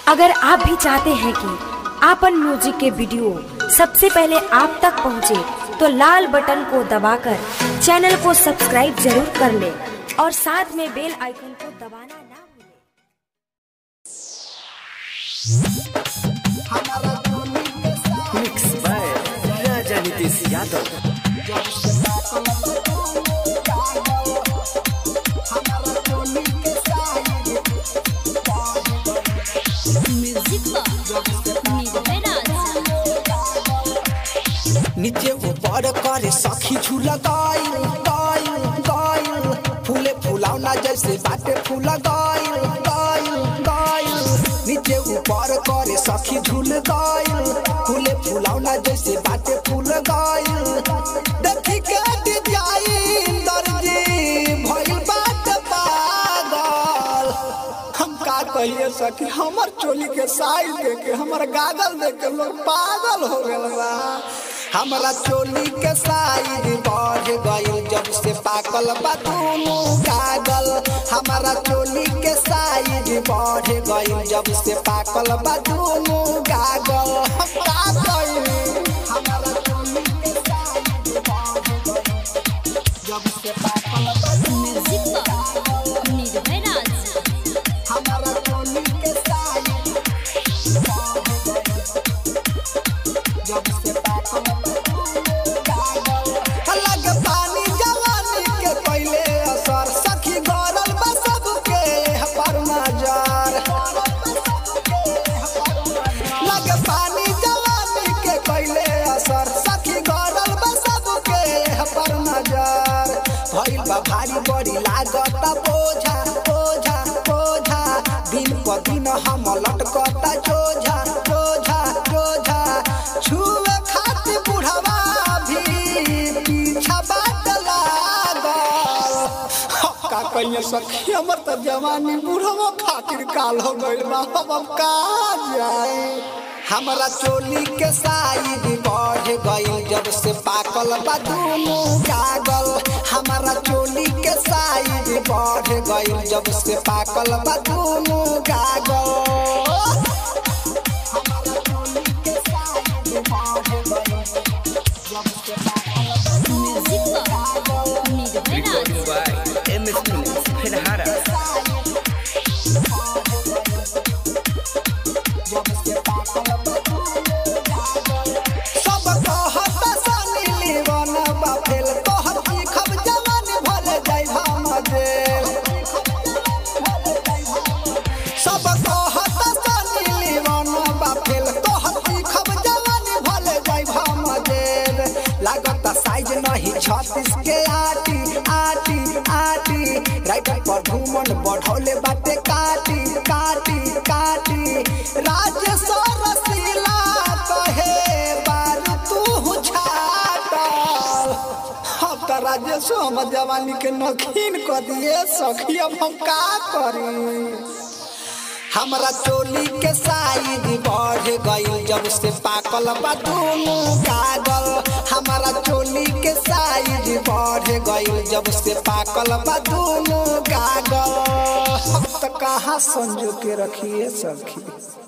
अगर आप भी चाहते हैं कि आपन म्यूजिक के वीडियो सबसे पहले आप तक पहुंचे, तो लाल बटन को दबाकर चैनल को सब्सक्राइब जरूर कर ले और साथ में बेल आइकन को दबाना ना भूलें। Mix by Raja Nitish Yadav music Nirbhay नीचे ऊपर करे सखी झूला गाइल गाइल गाइल फूले फुलावना जैसे बाटे फूला गाइल गाइल गाइल नीचे ऊपर करे सखी झूल गाइल फूले फुलावना जैसे बाटे फूल गाइल देखी के डिजाइन दर्जी भइल बाटे पागल हम का कहिए सखी हमर चोली के साइज देख के हमर गागल देख के लोग पागल हो गए बा हमरा चोली के साइज बढ़ गइल जब से पाकल बा दोनों गागल हमरा चोली के साइज बढ़ गइल जब से पाकल बा दोनों गागल हम का कहिए हमरा चोली के साइज बढ़ गइल जब से पाकल बा म्यूजिक निर्भय हमारा चोली के साइज जब से पाकल अलग पानी जवानी के पहले असर सखी गरल बा सबके पर नजर लग पानी जवानी के पहले असर सखी गरल बा सबके पर नजर भइल बा भारी बड़ी लागत बोझा बोझा बोझा दिन प दिन हम लटकता जोझा जोझा जोझा छुए खातिर बुढ़वा भी पीछा बाट लागल का कहिए सखी हमर त जवानी बुढ़वा खातिर काल हो गइल बा हम अब का जाए हमरा चोली के साइज बढ़ गइल जब से पाकल बा दोनों गागल हमरा चोली के साइज बढ़ गइल जब से पाकल बा दोनों गागल हमरा चोली के साइज बढ़ गइल जब से पाकल music Nirbhay by M S films Fenhara सब कहत सनी लीवन बाफेल कहत की खब जवान भर जाई हम जेल सब कहत सनी लीवन बाफेल कहत की खब जवान भर जाई हम जेल लागत साइज नहीं छत्तीस के आटी आटी आटी राइटर पर घूमन बढ़ौले बाटे काटी काटी काटी राजेश्वर रसीला कहे बार तू छाटल अब त राजेश हम जवानी के नखीन क दिए सखी अब हम का करी हमरा चोली के साइज बढ़ गइल जब से पाकल बा दोनों गागल हमरा चोली के साइज बढ़ गइल जब से पाकल बा दोनों गागल हम त कहाँ संजो के रखिए सखी